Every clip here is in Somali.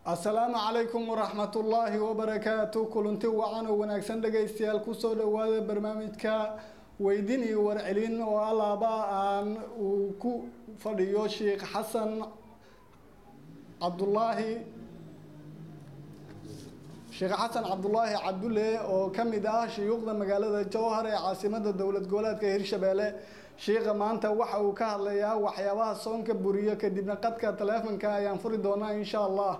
asalaamu calaykum waraxmatullaahi wabarakaatu kulanti wacan oo wanaagsan dhegaystayaal kusoo dhawaada barnaamijka weydin iyo warcelin oo alaaba aan uu ku fadhiyo sheekh xasan cabdulaahi sheekh xasan cabdulaahi cabdulle oo ka mid ah shuyuukhda magaalada jowhar ee caasimada dowlad goboleedka hirshabeelle sheikha maanta waxa uu ka hadlayaa waxyaabaha soonka buriyo kadibna qadka taleefonka ayaan furi doonaa insha allah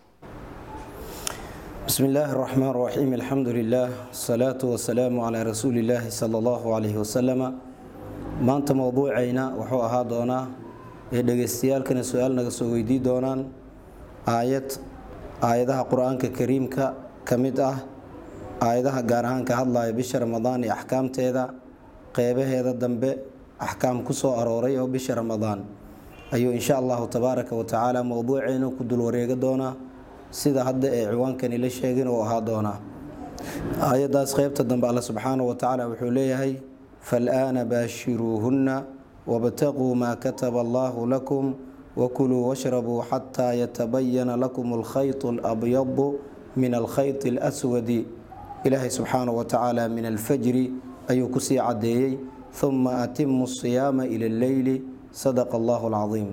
بسم الله الرحمن الرحيم الحمد لله الصلاة والسلام على رسول الله صلى الله عليه وسلم maanta mowduucayna wuxuu ahaa doonaa ee dhegaystayaalkana su-aal naga soo weydii doonaan aayad aayadaha qur-aanka kariimka ka mid ah aayadaha gaar ahaan ka hadlaya bisha ramadaan iyo axkaamteeda qeybaheeda dambe axkaam ku soo arooray oo bisha ramadaan ayuu insha allahu tabaaraka wa tacaala mowduucayna ku dul wareega doonaa sida hadda ee ciwaankani la sheegin uu ahaa doonaa aayaddaas qeybta dambe alle subxaanahu wa tacaala wuxuu leeyahay faalaana baashiruuhunna wabtaquu maa kataba allahu lakum wakuluu washrabuu xataa yatabayana lakum alkhayط alabyadu min alkhayط اlaswadi ilaahay subxaanahu wa tacaala min alfajri ayuu kusii cadeeyey huma atimu asiyaama ila alleyli sadaqa allahu alcadiim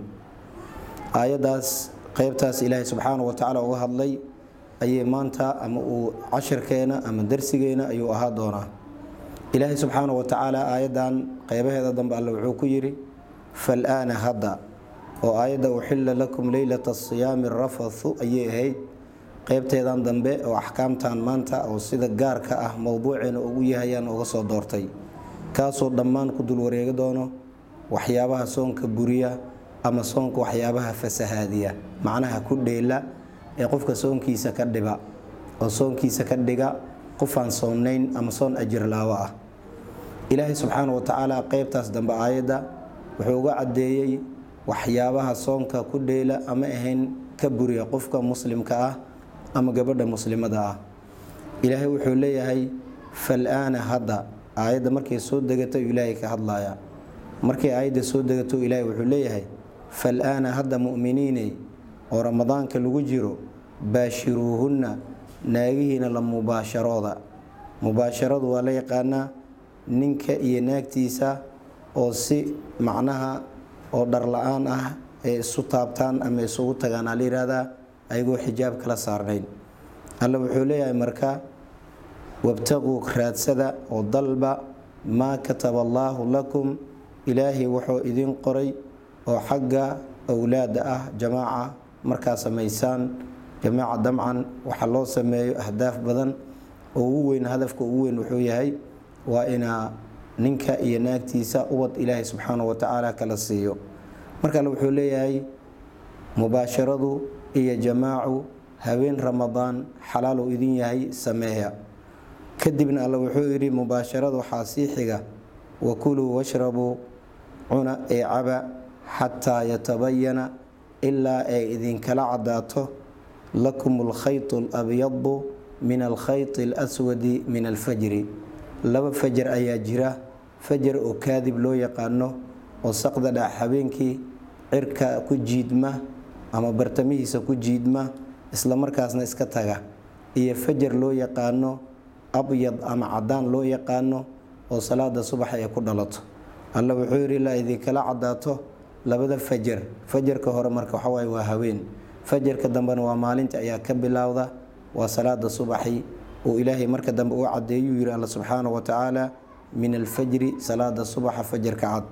aayaddaas qeybtaas ilaahay subxaanahu wa tacaala uga hadlay ayay maanta ama uu cashirkeena ama darsigeena ayuu ahaa doonaa ilaahay subxaanahu wa tacaala aayaddan qeybaheeda dambe alle wuxuu ku yidhi faalaana hadda oo aayadda uxilla lakum leylata asiyaami rafathu ayay ahayd qeybteedan dambe oo axkaamtan maanta oo sida gaarka ah mowduuceena ugu yahayaan uga soo doortay kaasoo dhammaan ku dul wareegi doono waxyaabaha soonka buriya ama soonka waxyaabaha fasahaadiya macnaha ku dheela ee qofka soonkiisa ka dhiba oo soonkiisa ka dhiga qofaan soonnayn ama soon ajirlaawo ah ilaahay subxaana wa tacaala qeybtaas dambe aayadda wuxuu uga caddeeyey waxyaabaha soonka ku dheela ama ahayn ka buriya qofka muslimka ah ama gabadha muslimada ah ilaahay wuxuu leeyahay fal-aana hadda aayadda markay soo degato ilaahay ka hadlaya markay aayadda soo degato ilaahay wuxuu leeyahay fal-aana hadda mu'miniiney oo ramadaanka lagu jiro baashiruuhunna naagihiina la mubaasharooda mubaasharadu waa la yaqaanaa ninka iyo naagtiisa oo si macnaha oo dhar la-aan ah ee isu taabtaan ama isugu tagaan aa la yihahdaa ayagoo xijaab kala saarnayn alle wuxuu leeyahay marka wabtaquu raadsada oo dalba maa kataba allaahu lakum ilaahay wuxuu idin qoray oo xagga owlaada ah jamaaca markaa samaysaan jamaaca damcan waxa loo sameeyo ahdaaf badan oo ugu weyn hadafka ugu weyn wuxuu yahay waa inaa ninka iyo naagtiisa ubad ilaahay subxaanahu wa tacaala kala siiyo marka alle wuxuu leeyahay mubaasharadu iyo jamaacu habeen ramadaan xalaal uu idin yahay sameeya kadibna alle wuxuu yidhi mubaasharada waxaa sii xiga wakuluu washrabuu cuna ee caba xataa yatabayana ilaa ay idinkala cadaato lakum alkhayط alabyadu min alkhayط alaswadi min alfajri laba fajar ayaa jira fajar oo kaadib loo yaqaano oo saqda dhac habeenkii cirka ku jiidma ama bartamihiisa ku jiidma isla markaasna iska taga iyo fajar loo yaqaano abyad ama cadaan loo yaqaano oo salaada subax ay ku dhalato alla wuxuu yidhi ilaa idinkala cadaato labada fajar fajarka hore marka waxawaaye waa haween fajarka dambena waa maalinta ayaa ka bilowda waa salaada subaxi uu ilaahay marka dambe u cadeeyuu yidhi alla subxaanahu wa tacaala min alfajri salaada subaxa fajarka cad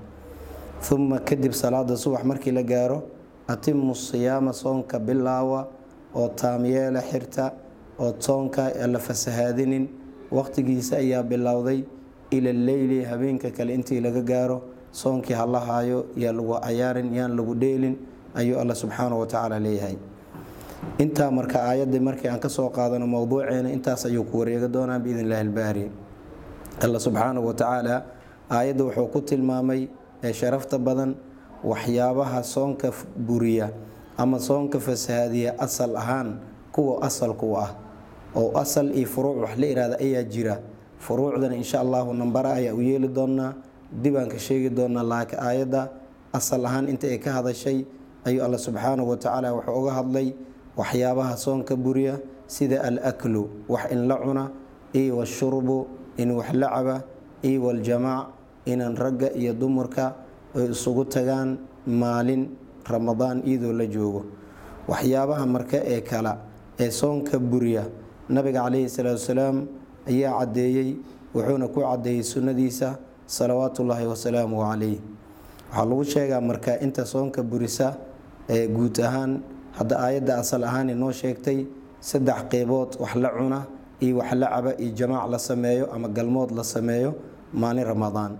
uma kadib salaada subax markii la gaaro atimu siyaama soonka bilaawa oo taamyeela xirta oo soonka la fasahaadinin waqtigiisa ayaa bilowday ila leyli habeenka kale intii laga gaaro soonkii hala haayo yaa lagu cayaarin yaan lagu dheelin ayuu alla subxaanahu wa tacaala leeyahay intaa marka aayadii markii aan kasoo qaadano mowduuceena intaas ayuu ku wareega doonaa biidn illahi albaari alla subxaanahu wa tacaala aayadda wuxuu ku tilmaamay ee sharafta badan waxyaabaha soonka buriya ama soonka fasahaadiya asal ahaan kuwa asalku ah oo asal iyo furuuc wax la ihahda ayaa jira furuucdana insha allahu nambara ayaa u yeeli doonaa dibaan ka sheegi doonaa laakiin aayadda asal ahaan inta ay ka hadashay ayuu alla subxaanahu wa tacaala wuxuu uga hadlay waxyaabaha soonka buriya sida alaklu wax in la cuna iyo washurbu in wax la caba iyo waljamaac inan ragga iyo dumarka ay isugu tagaan maalin ramadaan iyadoo la joogo waxyaabaha marka ee kala ee soonka buriya nabiga calayhi salaatu wasalaam ayaa caddeeyey wuxuuna ku caddeeyey sunnadiisa salawaatullaahi wasalaamu calayh waxaa lagu sheegaa marka inta soonka burisa ee guud ahaan hadda aayadda asal ahaan inoo sheegtay saddex qeybood wax la cuna iyo wax la caba iyo jamaac la sameeyo ama galmood la sameeyo maalin ramadaan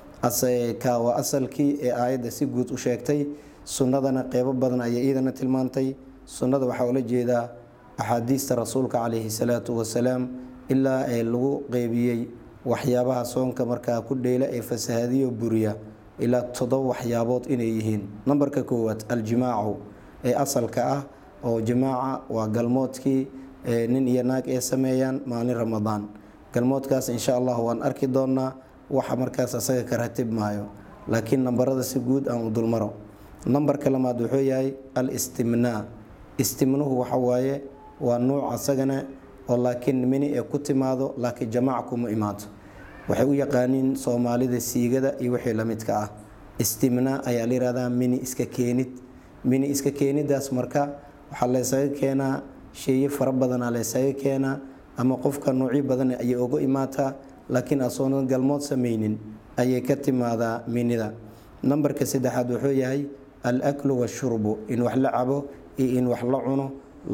ka waa asalkii ee aayadda si guud u sheegtay sunnadana qeybo badan ayay iidana tilmaantay sunnada waxaa ula jeedaa axaadiista rasuulka calayhi salaatu wasalaam ilaa ee lagu qeybiyey waxyaabaha soonka markaa ku dheela ee fasahadiyo buriya ilaa toddoba waxyaabood inay yihiin nambarka koowaad aljimaacu ee asalka ah oo jimaaca waa galmoodkii nin iyo naag ee sameeyaan maalin ramadaan galmoodkaas insha allah waan arki doonaa waxa markaas asaga ka ratib maayo laakiin nambarada si guud aan u dulmaro nambarka lamaad wuxuu yahay al istimnaa istimnuhu waxa waaye waa nuuc asagana oo laakiin mini ee ku timaado laakiin jamaac kuma imaado waxay u yaqaaniin soomaalida siigada iyo wixii la midka ah istimnaa ayaa la yihahdaa mini iska keenid mini iska keenidaas marka waxaa laysaga keenaa sheeye fara badanaa laysaga keenaa ama qofka nuucyo badan ayay uga imaataa laakiin asoonan galmood sameynin ayay ka timaadaa minida nambarka saddexaad wuxuu yahay al aklu washurbu in wax la cabo iyo in wax la cuno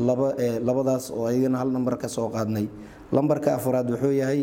labadaas oo ayagana hal nambar ka soo qaadnay lambarka afraad wuxuu yahay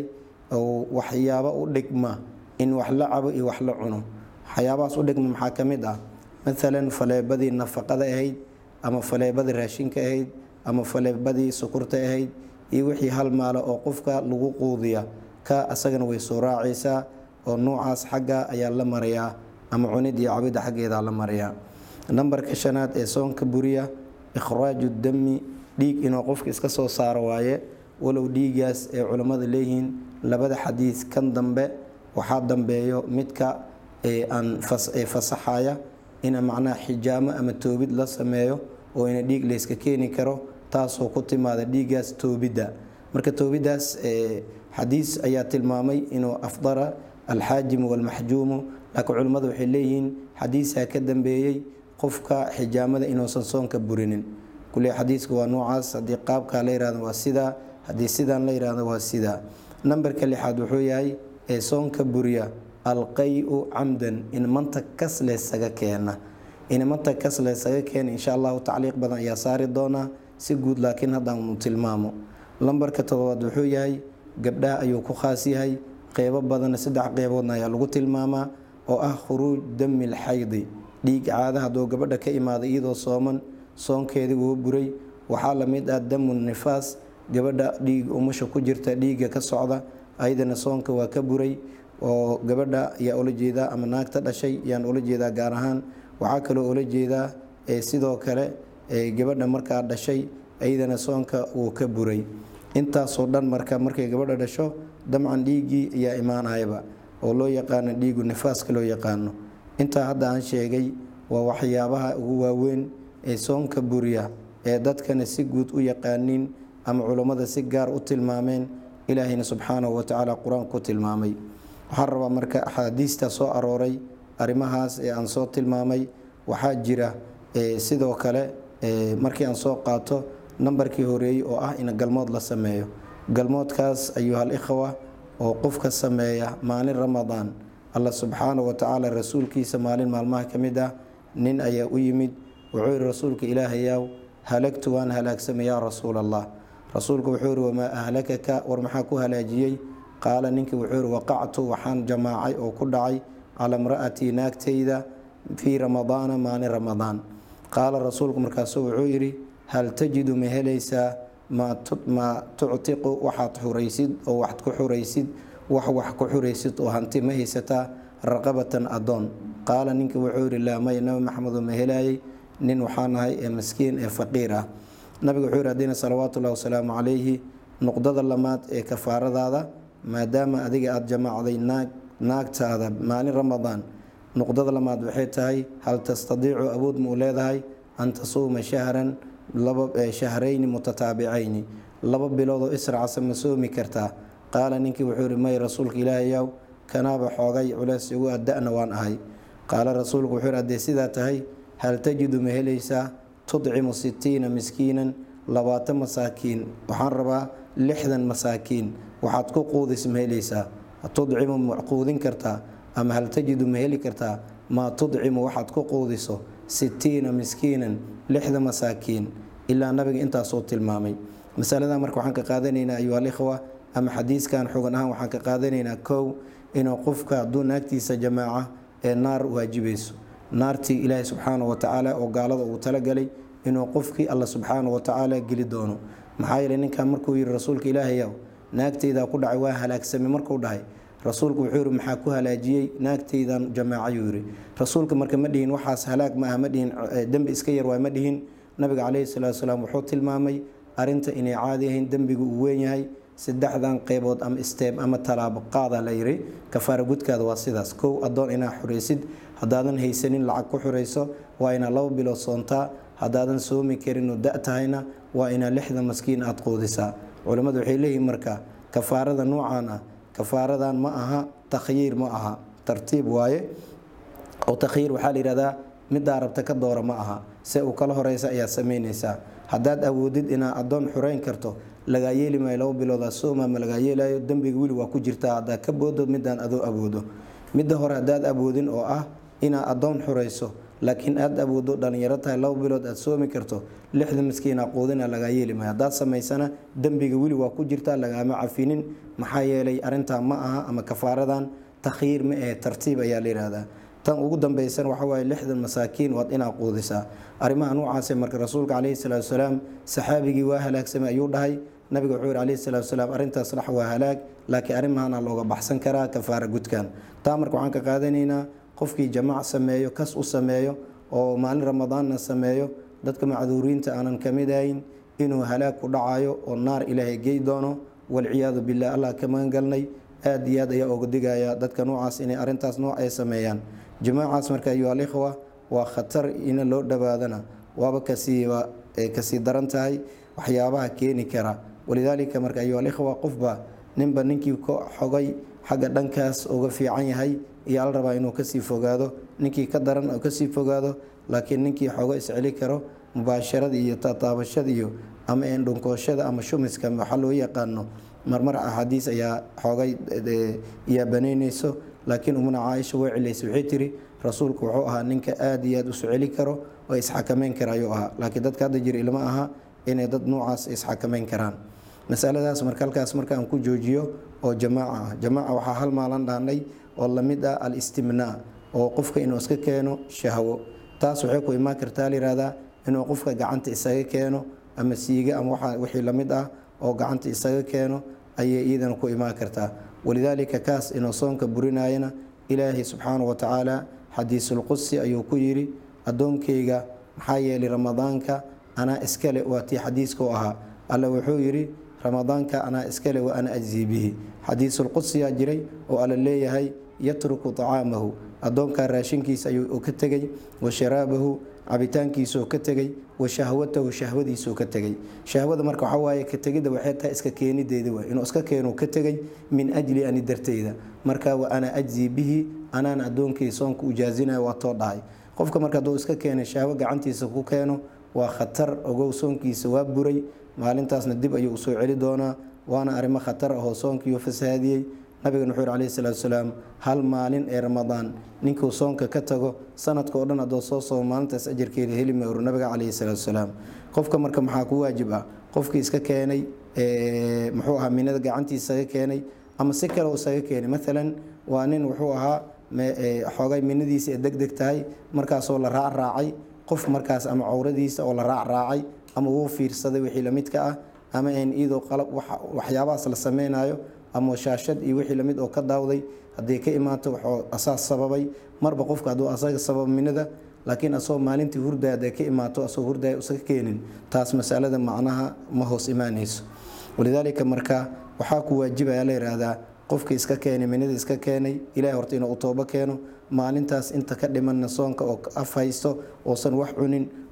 waxyaabo u dhigma in wax la cabo iyo wax la cuno waxyaabahaas u dhigma maxaa ka mid ah maalan faleebadii nafaqada ahayd ama faleebadii raashinka ahayd ama faleebadii sukurta ahayd iyo wixii hal maalo oo qofka lagu quudiya ka asagana way soo raacaysaa oo nuucaas xagga ayaa la marayaa ama cunid iyo cabidda xaggeedaa la marayaa nambarka shanaad ee soonka buriya ikhraaju dami dhiig inuu qofka iska soo saaro waaye walow dhiigaas ay culammada leeyihiin labada xadiis kan dambe waxaa dambeeyo midka aan fasaxaya ina macnaha xijaamo ama toobid la sameeyo oo ina dhiig layska keeni karo taasoo ku timaada dhiigaas toobidda marka toobidaas xadiis ayaa tilmaamay inuu afdara alxaajimu walmaxjuumu laakiin culimmadu waxay leeyihiin xadiisaa ka dambeeyey qofka xijaamada inuusan soonka burinin kule xadiiska waa noocaas haddii qaabkaa la yihahdo waa sidaa haddii sidaan la yihahdo waa sidaa nambarka lixaad wuxuu yahay ee soonka buriya alqay-u camdan in manta kas laysaga keena in manta kas laysaga keena insha allahu tacliiq badan ayaa saari doonaa si guud laakiin haddaanu tilmaamo lambarka todobaad wuxuu yahay gabdhaha ayuu ku khaas yahay qeybo badanna saddex qeyboodna ayaa lagu tilmaamaa oo ah khuruuj dami lxaydi dhiig caada hadduu gabadha ka imaada iyadoo sooman soonkeedii wuu buray waxaa la mid ah damu nifaas gabadha dhiig umusha ku jirta dhiigga ka socda ayadana soonka waa ka buray oo gabadha ayaa ula jeedaa ama naagta dhashay ayaan ula jeedaa gaar ahaan waxaa kaloo ula jeedaa sidoo kale gabadha markaa dhashay ayadana soonka wuu ka buray intaasoo dhan marka markay gabadha dhasho damcan dhiiggii ayaa imaanayaba oo loo yaqaano dhiigu nifaaska loo yaqaano intaa hadda aan sheegay waa waxyaabaha ugu waaweyn ee soonka buriya ee dadkana si guud u yaqaaniin ama culummada si gaar u tilmaameen ilaahayna subxaanahu watacaala qur-aanku ku tilmaamay waxaan rabaa marka axaadiista soo arooray arrimahaas ee aan soo tilmaamay waxaa jira sidoo kale markii aan soo qaato nambarkii horeeyey oo ah in galmood la sameeyo galmoodkaas ayuhal ikhwa oo qofka sameeya maalin ramadaan alla subxaanahu watacaala rasuulkiisa maalin maalmaha ka mid ah nin ayaa u yimid wuxuu yihi rasuulka ilaahayaw halagtu waan halaagsamay yaa rasuul allah rasuulku wuxuu yihi wamaa ahlakaka war maxaa ku halaajiyey qaala ninkii wuxuu yihi waqactu waxaan jamaacay oo ku dhacay calaa imra'atii naagtayda fii ramadaana maalin ramadaan qaala rasuulku markaasu wuxuu yidhi hal tajidu ma helaysaa maa tuctiqu waxaad xuraysid oo wax ku xuraysid wax wax ku xuraysid oo hanti ma haysataa raqabatan adoon qaala ninkii wuxuu yihi laa maya nabi maxamedo ma helaayay nin waxaa nahay ee maskiin ee faqiir ah nabiga wuxuu yihi haddiina salawaatullahi wasalaamu calayhi nuqdada lamaad ee kafaaradaada maadaama adiga aada jamaacday naag naagtaada maalin ramadaan nuqdada lamaad waxay tahay hal tastadiicu awood ma u leedahay an tasuuma shahran laba shahrayni mutataabicayni laba biloodoo isracsa ma soomi kartaa qaala ninkii wuxuu yihi may rasuulka ilaahayow kanaaba xoogay culeys igu adda-na waan ahay qaala rasuulku wuxuu yihi haddee sidaa tahay hal tajidu ma helaysaa tudcimu sitiina miskiinan labaatan masaakiin waxaan rabaa lixdan masaakiin waxaad ku quudis ma helaysaa tudcimu ma quudin kartaa ama hal tajidu ma heli kartaa maa tudcimu waxaad ku quudiso sitiina miskiinan lixda masaakiin ilaa nabiga intaasuu tilmaamay masaladan marka waxaan ka qaadanaynaa ayuha alikhwa ama xadiiskan xogan ahaan waxaan ka qaadanaynaa kow inuu qofka hadduu naagtiisa jamaaca ee naar waajibayso naartii ilaahay subxaana wa tacaala oo gaalada uu talagalay inuu qofkii alla subxaana wa tacaala geli doono maxaa yeeley ninkan markuu yihi rasuulka ilaahayow naagtaydaa ku dhacay waa halaagsamay markuu dhahay rasuulku wuxuu yihi maxaa ku halaajiyey naagtaydan jamaacayuu yihi rasuulka marka ma dhihin waxaas halaag ma ah ma dhihin dembi iska yar waa ma dhihin nabiga caleyhi salaatu salaam wuxuu tilmaamay arinta inay caadi ahayn dembigu uu weyn yahay saddexdan qeybood ama isteeb ama talaabo qaada la yiri kafaara gudkaada waa sidaas kow adoon inaa xuraysid haddaadan haysanin lacag ku xurayso waa inaa laba bilood soontaa haddaadan soomi karinoo da tahayna waa inaa lixda maskiin aada quudisaa culimmadu waxay leeyihiin marka kafaarada nuucan ah kafaaradan ma aha takhyiir ma aha tartiib waaye oo takhyiir waxaa la yihahdaa midaa rabta ka doora ma aha se uu kala horeysa ayaa samaynaysaa haddaad awoodid inaad adoon xureyn karto lagaa yeeli maayo laba biloodaa sooma ma lagaa yeelayo dembiga weli waa ku jirtaa haddaad ka boodo midaan adoo awoodo midda hore haddaad awoodin oo ah inaad adoon xurayso laakiin aad awoodo dhalinyaro tahay laba bilood aad soomi karto lixda miskiina quudina lagaa yeeli maayo haddaad samaysana dembiga weli waa ku jirtaa lagaama cafinin maxaa yeelay arintaa ma aha ama kafaaradan takhyiir ma ahe tartiib ayaa la yihahdaa tan ugu dambaysan waxa waaye lixdan masaakiin waad inaa quudisaa arrimaha noocaase marka rasuulka caleyhi salaatu salaam saxaabigii waa halaagsamay ayuu dhahay nabiga wuxuu yihi caleyhi salaatu salaam arrintaas dhax waa halaag laakiin arrimahana looga baxsan karaa kafaara gudkan taa marka waxaan ka qaadanaynaa qofkii jamaac sameeyo kas u sameeyo oo maalin ramadaanna sameeyo dadka macduuriinta aanan ka mid ahayn inuu halaag ku dhacayo oo naar ilaahay gey doono walciyaadu billah allah ka magangalnay aad iyo aad ayaa oga digaya dadka noocaas inay arrintaas nooc ay sameeyaan jamaacaas marka ayuha alikhwa waa khatar in loo dhowaadana waaba kasiiba kasii daran tahay waxyaabaha keeni kara walidaalika marka ayuha alikhwa qofba ninba ninkii ka xogay xagga dhankaas uga fiican yahay iyo al rabaa inuu kasii fogaado ninkii ka daran oo kasii fogaado laakiin ninkii xogo isceli karo mubaasharada iyo tataabashada iyo ama endhunkooshada ama shumiska waxaa loo yaqaano marmar axaadiis ayaa xoogay yaa banaynayso laakiin umuna caaisha way cilaysay waxay tiri rasuulku wuxuu ahaa ninka aada iyo aada usu celi karo oo isxakameyn kara ayuu ahaa laakiin dadka hadda jira ilma aha inay dad noocaas isxakameyn karaan masaladaas marka halkaas markaan ku joojiyo oo jamaaca ah jamaaca waxaa hal maalan dhaanay oo lamid ah al-istimnaa oo qofka inuu iska keeno shahwo taas waxay ku imaan kartaa layihahdaa inuu qofka gacanta isaga keeno ama siiga ama wixii lamid ah oo gacanta isaga keeno ayay iyadana ku imaan kartaa walidaalika kaas inuu soonka burinayana ilaahay subxaanahu wa tacaala xadiisulqudsi ayuu ku yidhi addoonkayga maxaa yeelay ramadaanka anaa iskale waa tii xadiiska u ahaa alla wuxuu yidhi ramadaanka anaa iskale wa ana ajzii bihi xadiisulqudsiyaa jiray oo alla leeyahay yatruku tacaamahu addoonkaa raashinkiisa ayuu ka tegey wa sharaabahu cabitaankiisuu ka tegey wa shahwatahu shahwadiisuu ka tegey shahwada marka waxaa waaye ka tegidda waxay tahay iska keenideeda waay inuu iska keenu ka tegey min ajli ani darteyda marka wa ana ajzii bihi anaan addoonkii soonka ujaazinayo waa too dhahay qofka marka hadduu iska keenay shahwo gacantiisa ku keeno waa khatar ogow soonkiisa waa buray maalintaasna dib ayuu usoo celi doonaa waana arrimo khatar ahoo soonkiiu fasahaadiyey nabigan wuxuu yhi calayhi salaatu salaam hal maalin ee ramadaan ninkuu soonka ka tago sanadka oo dhan haddoo soo soomo maalintaas ajarkeeda heli mayro nabiga calayhi salaatu salaam qofka marka maxaa ku waajib ah qofkii iska keenay muxuu ahaa minada gacantiisa isaga keenay ama si kale uu isaga keenay maalan waa nin wuxuu ahaa xoogay minadiisa ee deg deg tahay markaasoo la raacraacay qof markaas ama cowradiisa oo la raacraacay ama wuu fiirsaday wixii lamidka ah ama n iyadoo qalab waxyaabahaas la sameynayo ama shaashad iyo wixii lamid oo ka daawday hadday ka imaato waxuu asaas sababay marba qofka hadduu asaga sababo minada laakiin asagoo maalintii hurdaya hadday ka imaato asagoo hurdaya usaga keenin taas masalada macnaha ma hoos imaanayso walidaalika marka waxaa ku waajibaya la yidhaahdaa qofkii iska keenay minada iska keenay ilahay horta inuu u toobo keeno maalintaas inta ka dhimanna soonka oo af haysto oosan wax cunin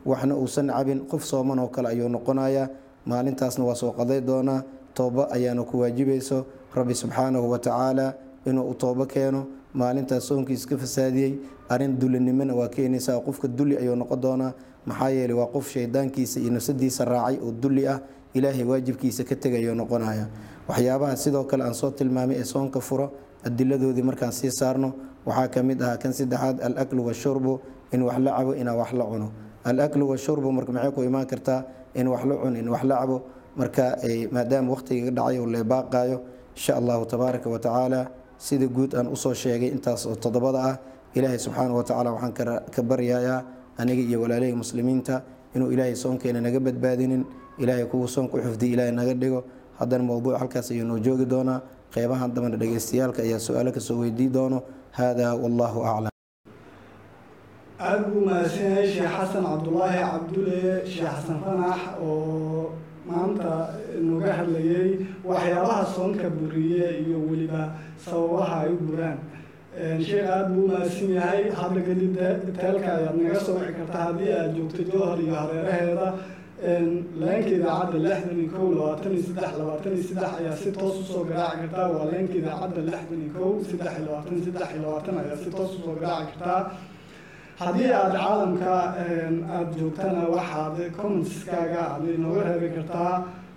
waxna uusan cabin qof sooman oo kale ayuu noqonayaa maalintaasna waa soo qaday doonaa tooba ayaana ku waajibayso rabbi subxaanahu watacaala inuu u toobo keeno maalintaas soonkiis ka fasaadiyey arrin dulinimona waa keenaysaa qofka duli ayuu noqon doonaa maxaa yeeley waa qof shaydaankiisa iyo nafsadiisa raacay oo duli ah ilaahay waajibkiisa ka tegayuu noqonaya waxyaabaha sidoo kale aan soo tilmaamay ee soonka furo adiladoodii markaan sii saarno waxaa ka mid ahaa kan saddexaad alaklu washurbu in wax la cabo inaa wax la cuno alaklu washurbu marka maxay ku imaan kartaa in wax la cuno in wax la cabo marka maadaama waqtiga dhacay oo leebaaqaayo insha allahu tabaaraka wa tacaala sida guud aan usoo sheegay intaas oo toddobada ah ilaahay subxaana wa tacala waxaan ka baryayaa aniga iyo walaalihii muslimiinta inuu ilaahay soonkeena naga badbaadinin ilaahay kuwa soonka u xifdiya ilaahay naga dhigo haddana mowduuc halkaas ayuu noo joogi doonaa qeybahan dambana dhegeystayaalka ayaa su-aalo kasoo weydii doono hada wallahu aclam aada buu mahadsan yahay sheekh xasan cabdulaahi cabdulle sheekh xasan fanax oo maanta noga hadlayay waxyaabaha soonka buriye iyo weliba sababaha ay u buraan sheekh aada buu mahadsan yahay hadda kadib teelka ayaad naga soo wici kartaa haddii aad joogto jowhar iyo hareeraheeda leenka idaacadda lixdan iyo kow labaatan iyo saddex labaatan iyo saddex ayaa si toos usoo garaaci kartaa waa leenka idaacadda lixdan iyo kow saddex iyo labaatan saddex iyo labaatan ayaa si toos usoo garaaci kartaa haddii aada caalamka aada joogtana waxaad commentskaaga aad inooga reebi kartaa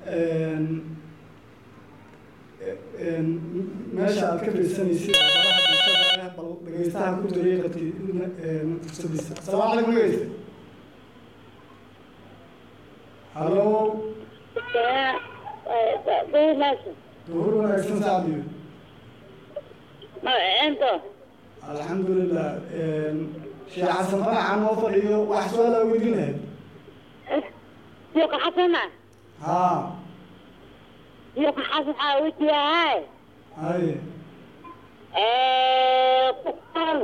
meesha aad ka fiirsanaysid baraha bulshada bal dhegeystaha ku jiray qadkii fursadiisa asalaamu calaykum dhegeyste halo duhur wanaagsan sacdiyo alxamdulilah sheekh xasan fanaxa noo fadhiyo wax su-aala weydiin lahayd Yuka xasana. haa Yuka xasan waxaa wejiyahay. haye Eh, kuqsan.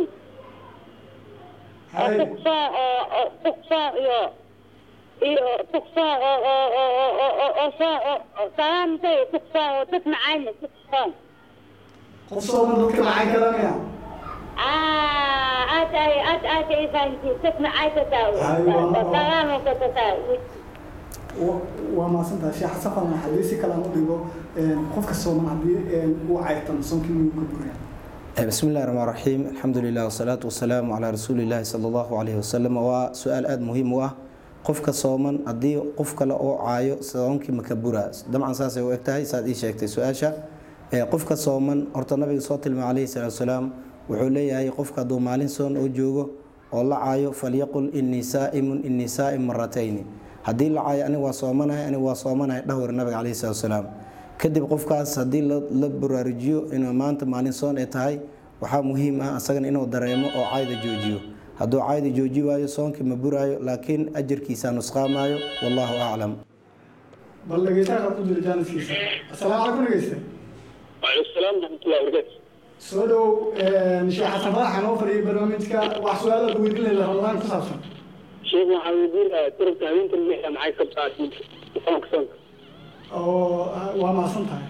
haye Kuqsan oo oo kuqsan iyo iyo kuqsan oo oo oo oo oo oo oo soo oo salaamtay kuqsan oo dad macaan kuqsan. qof sooman dadka maxay kalanaya Ah, aad ay aad aad ay fahanti dad macaan ka taw. Salaam ka taw. waa maasantahay sheekh xasan fanax haddii si kale aan u dhigo qofka sooman haddii uu cayrtan soonkii wuu ka buraya بسم الله الرحمن الرحيم الحمد لله والصلاة والسلام على رسول الله صلى الله عليه وسلم waa su-aal aada muhiim u ah qofka sooman haddii qof kale oo caayo soonkii makabura dabcan saasay u eg tahay saad ii sheegtay su-aasha qofka sooman horta nabiga soo tilmaam calayhi salaatu wasalaam wuxuu leeyahay qofka hadduu maalin soon oo joogo oo la caayo falyaqul inii saa'imun inii saa'im maratayni haddii la caayo aniga waa soomanahay aniga waa soomanahay dhahwar nabiga calayhi salaatu wasalaam kadib qofkaas haddii la baraarujiyo inuu maanta maalin soon ay tahay waxaa muhiim ah asagana inuu dareemo oo cayda joojiyo hadduu cayda jooji waayo soonkii ma buraayo laakiin ajarkiisa nusqaamaayo wallahu aclam bal dhegeystaha qad ku jira jaaniskiisa asalaamu calaykum dhegeyste وعليكم السلام ورحمة الله وبركاته. soo dhow sheekh xasan fanaxa noo fadhiyay barnaamijka wax su-aalaad weydiin lahayd ramadaan ku saabsan شيخ محمدين تربت هذين المحنة معي كبتاع صومك صومك. oo waa maasan tahay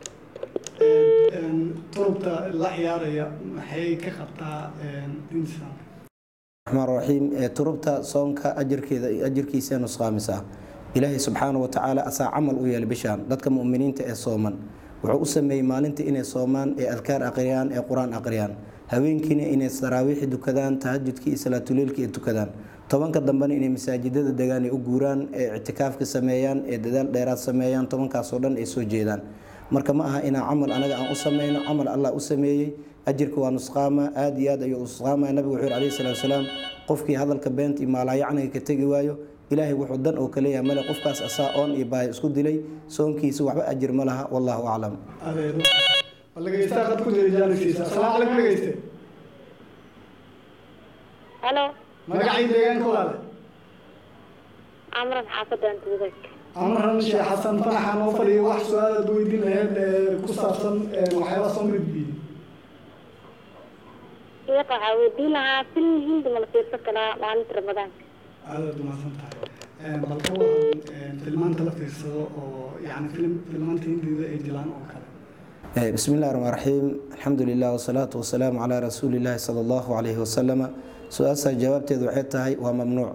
turubta la ciyaaraya maxay ka qabtaa diinta islaamka raxmaan raxiim ee turubta soonka ajarkeeda ajarkiisa nusqaamisa ilaahay subxaana wa tacaala asaa camal u yeelay bishaan dadka mu'miniinta ee sooman wuxuu u sameeyey maalinta inay soomaan ee adkaar aqriyaan ee qur-aan aqriyaan habeenkiina inay saraawiixi dukadaan tahajudkii iyo salaatuleylkii ay tukadaan tobanka dambena inay masaajidada degaan ay u guuraan ee ictikaafka sameeyaan ee dadaal dheeraad sameeyaan tobankaasoo dhan ay soo jeedaan marka ma aha inaa camal anaga aan u sameyno camal allah u sameeyey ajirka waa nusqaama aada iyo aad ayuu nusqaamaya nabigu wuxuu yhi alayhi salatu wasalaam qofkii hadalka beenta iyo maalaayacniga ka tegi waayo ilaahay wuxuu dan oo kaleeyahay male qofkaas asaa oon iyo baahi isku dilay soonkiisa waxba ajir ma laha wallahu aclam adeedo bal dhegeystaha qad ku jira jaaniskiisa asalaamu calaykum dhegeyste Hello. magacii deegaanka walaale Amran xaafadan tuudag. amran sheekh xasan fanaxa noo fadhiyay wax su-aalaad weydiin lahayd ee ku saabsan waxyaabaha soonka gudbiyey Sheekha waxaa weydiin lahaa film hindi ma la fiirsan karaa maalinta ramadaanka. aadaad umahadsan tahay bal ka waran filmaanta la fiirsado oo yani film filmaanta hindida ay jilaan oo kale بسم الله الرحمن الرحيم الحمد لله والصلاة والسلام على رسول الله صلى الله عليه وسلم su-aasha jawaabteedu waxay tahay waa mamnuuc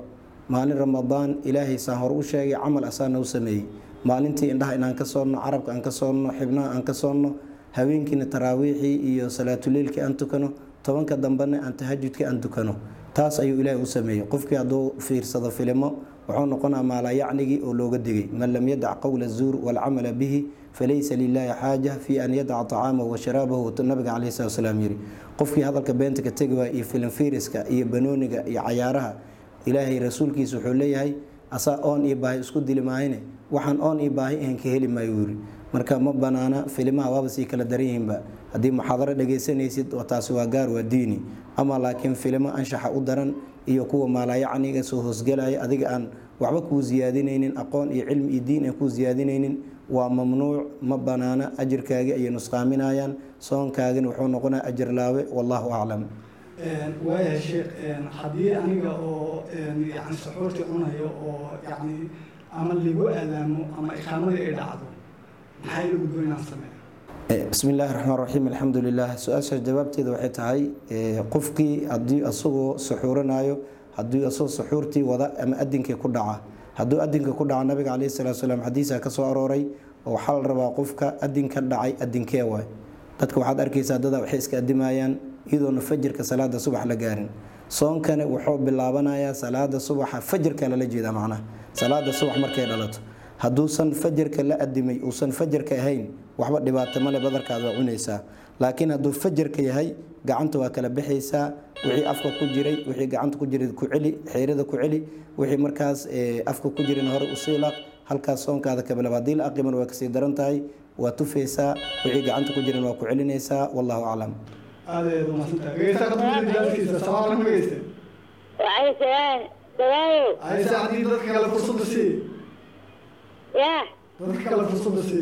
maalin ramadaan ilaahay saan hore u sheegay camal asaana u sameeyey maalintii indhaha inaan ka soonno carabka aan ka soonno xibnaha aan ka soonno habeenkiina taraawiixii iyo salaatuleilkii aan tukano tobanka dambena aan tahajudkii aan tukano taas ayuu ilaahay u sameeyey qofkii hadduu fiirsado filimo wuxuu noqonaa maalayacnigii oo looga digay man lam yadac qowla zuur walcamala bihi falaysa lilaahi xaaja fi an yadaca tacaamahu wa sharaabahu nabiga caleyhi salatu wasalaam yiri qofkii hadalka beenta ka tegi waaya iyo filim fiiriska iyo banooniga iyo cayaaraha ilaahay rasuulkiisa wuxuu leeyahay asaa oon iyo baahi isku dili maahine waxaan oon iyo baahi ahan ka heli maayo yiri marka ma banaana filimaha waaba sii kala daran yihiinba haddii muxaadaro dhagaysanaysid taasi waa gaar waa diini ama laakiin filimo anshaxa u daran iyo kuwa maalayacniga soo hoosgelaya adiga aan waxba kuu siyaadinaynin aqoon iyo cilmi iyo diin aan kuu siyaadinaynin waa mamnuuc ma banaana ajirkaagii ayay nusqaaminayaan soonkaagina wuxuu noqonaya ajir laawe wallahu aclam waayahay sheekh haddii aniga oo yani suxuurtii cunayo oo yani ama ligu aadaamo ama iqaamadii ay dhacdo maxay lagu doon inaan sameeyo bismi illaahi raxmaan raxiim alxamdu lilah su-aashaas jawaabteeda waxay tahay qofkii haddii asagoo suxuuranayo haddii asagoo suxuurtii wada ama adinkii ku dhaca hadduu adinka ku dhaca nabiga caleyhi salatu salaam xadiisa ka soo arooray oo waxaa la rabaa qofka adinka dhacay adinkee waay dadka waxaad arkaysaa dada waxay iska adimayaan iyadoona fajirka salaada subax la gaarin soonkana wuxuu bilaabanayaa salaada subaxa fajirka lala jeeda macnaha salaada subax markay dhalato hadduusan fajarka la adimay uusan fajarka ahayn waxba dhibaato male badarkaad waa cunaysaa laakiin hadduu fajarka yahay gacanta waa kala baxaysaa wixii afka ku jiray wixii gacanta ku jiray ku celi xeyrada ku celi wixii markaas afka ku jirin hore usii laq halkaas soonkaada kabilaba haddii la aqiman waa kasii daran tahay waa tufaysaa wixii gacanta ku jiran waa ku celinaysaa wallahu aclam aadaeed umaadsantahay dhegeysta qadbada jaalkiisa salaam alaikum dhegeyste waxay sagaan sagaayo ayse haddii dadka kale fursadda sii yaa dadka kale fursadda sii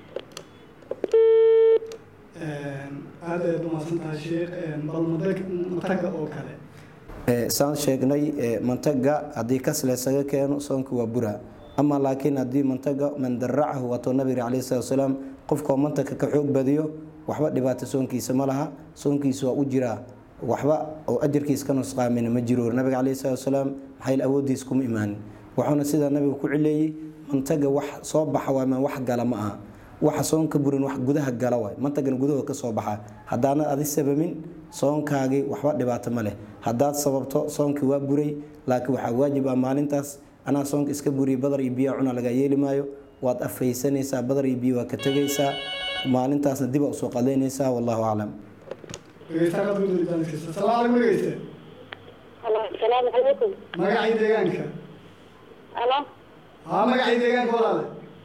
aad ayaad umaadsan tahay sheekh bal madag mataga oo kale saan sheegnay mantaga haddii kas laysaga keeno soonka waa bura ama laakiin haddii mantaga man daracahu waatoo nabiga caleyhi salatu wasalaam qofkoo mantaga ka xoog badiyo waxba dhibaato soonkiisa ma laha soonkiisa waa u jiraa waxba oo ajarkiis ka nusqaamina ma jiro nabiga caleyhi salatu wasalaam maxayl awoodiis kuma imaanin wuxuuna sidaa nabiga ku cileeyey mantaga wax soo baxa waa maan wax gala ma aha waxa soonka burin wax gudaha gala waay mantagana gudaha ka soo baxa haddaanad adi sabamin soonkaagii waxba dhibaato ma leh haddaad sababto soonkii waa buray laakiin waxaa waajib ah maalintaas anaa soonka iska buriyay badar iyo biyaa cuna lagaa yeeli maayo waad afaysanaysaa badar iyo biyo waa ka tegaysaa maalintaasna diba usoo qadaynaysaa wallahu aclam dhegeysta qadbada jaalkiisa salaam alaikum dhegeyste halo asalaamu calaykum magacii deegaanka halo haa magacii deegaanka walaale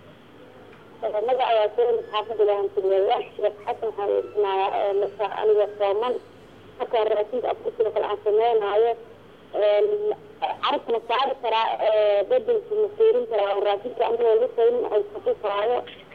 magaca waa soolis xaafada lahantilweeyaa sheekh xasan waxaa weydiinayaa marka aniga sooman markaa raashinka afkursiga kale aan sameynaayo carabka ma saari karaa bedelki ma fiirin karaa oo raashinka anigoo la saynin ay kuxi karaayo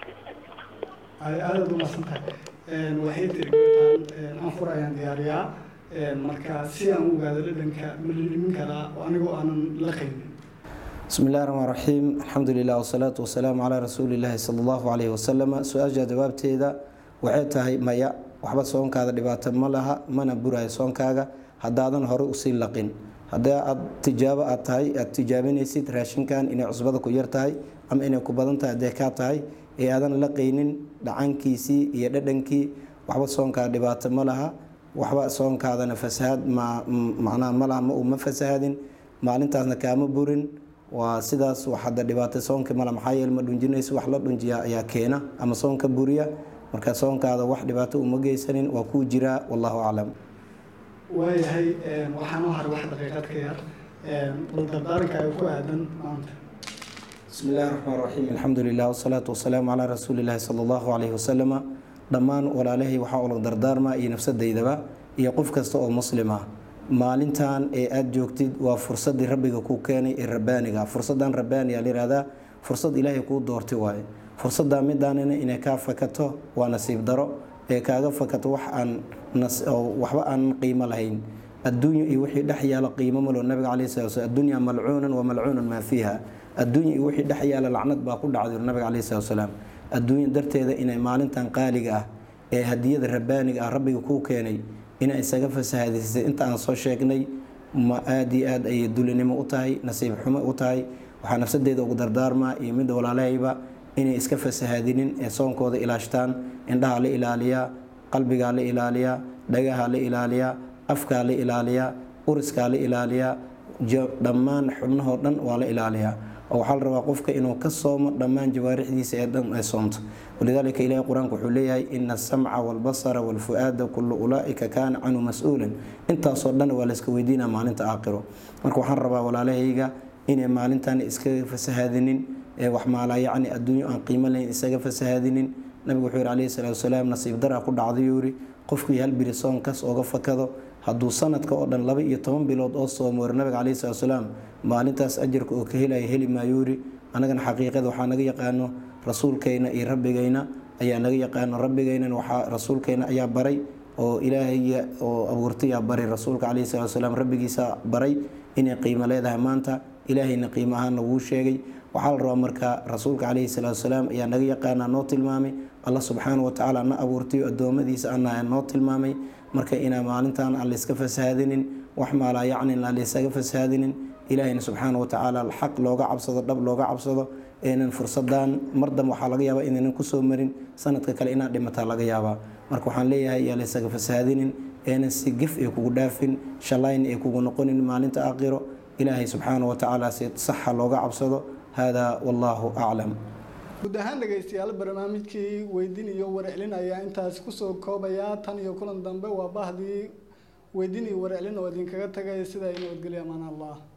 ay aadaad umaadsan tahay waxay tiri gabadhaan anfur ayaan diyaariyaa marka si aan u ogaado dhadhanka ma dhadhamin karaa oo anigoo aanan la qaynin bismi illahi raxmaan raxiim alxamdu lilah wasalaatu wasalaamu calaa rasuulillaahi sala allahu caleyhi wasalam su-aasha jawaabteeda waxay tahay maya waxba soonkaada dhibaato ma laha mana burayo soonkaaga haddaadan hore usii laqin haddii aad tijaabo aad tahay aad tijaabinaysid raashinkan inay cusbada ku yar tahay ama inay ku badan tahay haddee kaa tahay ee aadan laqaynin dhacankiisii iyo dhadhankii waxba soonkaada dhibaato ma laha waxba soonkaadana fasahaad macnaha ma laha ma uu ma fasahadin maalintaasna kaama burin waa sidaas wax hadda dhibaato soonka mala maxaa yeele ma dhunjinayso wax la dhunjiya ayaa keena ama soonka buriya marka soonkaada wax dhibaato uma geysanin waa kuu jiraa wallahu aclam waayahay waxaan u haray wax daqiiqad ka yar bal dardaaranka ay ku aadan maanta bismi illahi raxmaan raxiim alxamdu lilah wasalaatu wasalaamu calaa rasuulillahi sala allahu caleyhi wasalama dhammaan walaalahay waxaa ula dardaarmaa iyo nafsadaydaba iyo qof kasta oo muslim ah maalintan ee aada joogtid waa fursadii rabbiga kuu keenay ee rabbaaniga fursadan rabbaaniga layihahdaa fursad ilaahay kuu doortay waaye fursadaa midaanina inay kaa fakato waa nasiib daro ee kaaga fakato wax aan waxba aan qiimo lahayn adduunya iyo wixii dhex yaalo qiimo malo nabiga caleyhi salatu slam addunya malcuunan wa malcuunan maa fiiha adduunya iyo wixii dhex yaalo lacnad baa ku dhacday nabiga caleyhi salatu salaam adduunya darteeda inay maalintan qaaliga ah ee hadiyada rabbaaniga ah rabbiga kuu keenay inay isaga fasahadisay inta aan soo sheegnay ma aada iyo aad ayay dulinimo u tahay nasiib xumo u tahay waxaa nafsadeeda ugu dardaarmaa iyo midda walaalahayba inay iska fasahaadinin ee soonkooda ilaashtaan indhaha la ilaaliyaa qalbigaa la ilaaliyaa dhagaha la ilaaliyaa afkaa la ilaaliyaa uriskaa la ilaaliyaa dhammaan xubnahoo dhan waa la ilaaliyaa oo waxaa la rabaa qofka inuu ka soomo dhammaan jawaarixdiisa ee dhan ay soomto walidaalika ilahi qur-aanku wuxuu leeyahay ina asamca walbasara walfu-aada kullu ulaaika kaana canhu mas-uulan intaasoo dhan waa layska weydiinaa maalinta aakhiro marka waxaan rabaa walaalahayga inay maalintan iska fasahaadinin ee wax maalaa yacni adduunyo aan qiimo lahayn isaga fasahaadinin nabigu wuxuu yihi calayhi salaatu wasalaam nasiib daraa ku dhacday yuu yidhi qofkii hal biri soonkaas ooga fakado hadduu sanadka oo dhan laba iyo toban bilood oo soomo war nabiga calayhi salatu wasalaam maalintaas ajarka oo ka helaya heli maayuu yidhi annagana xaqiiqada waxaa naga yaqaano rasuulkayna iyo rabbigayna ayaa naga yaqaano rabbigaynana waxaa rasuulkayna ayaa baray oo ilaahayga oo abuurtayaa baray rasuulka calayhi salatu wasalaam rabbigiisa baray inay qiimo leedahay maanta ilaahayna qiimo ahaana wuu sheegay waxaa la rabaa marka rasuulka calayhi salaatu wasalaam ayaa naga yaqaanaa noo tilmaamay allah subxaana wa tacaala na abuurtayo addoommadiisa ana noo tilmaamay marka inaa maalintan aan layska fasahaadinin wax maalaa yacnin aan laysaga fasahaadinin ilaahayna subxaana wa tacaala xaq looga cabsado dhab looga cabsado eenan fursadan mar dambe waxaa laga yaabaa inaynan kusoo marin sanadka kale inaad dhimataa laga yaabaa marka waxaan leeyahay yaa laysaga fasahaadinin eenan si gef ay kugu dhaafin shallayn ay kugu noqonin maalinta aakhiro ilaahay subxaana wa tacaala si saxa looga cabsado hada wallahu aclam guud ahaan dhegaystayaal barnaamijkii weydin iyo warcelin ayaa intaas kusoo koobaya tan iyo kulan dambe waa bahdii weydin iyo warcelin oo idinkaga tagay sida ay nabadgelya amaan allah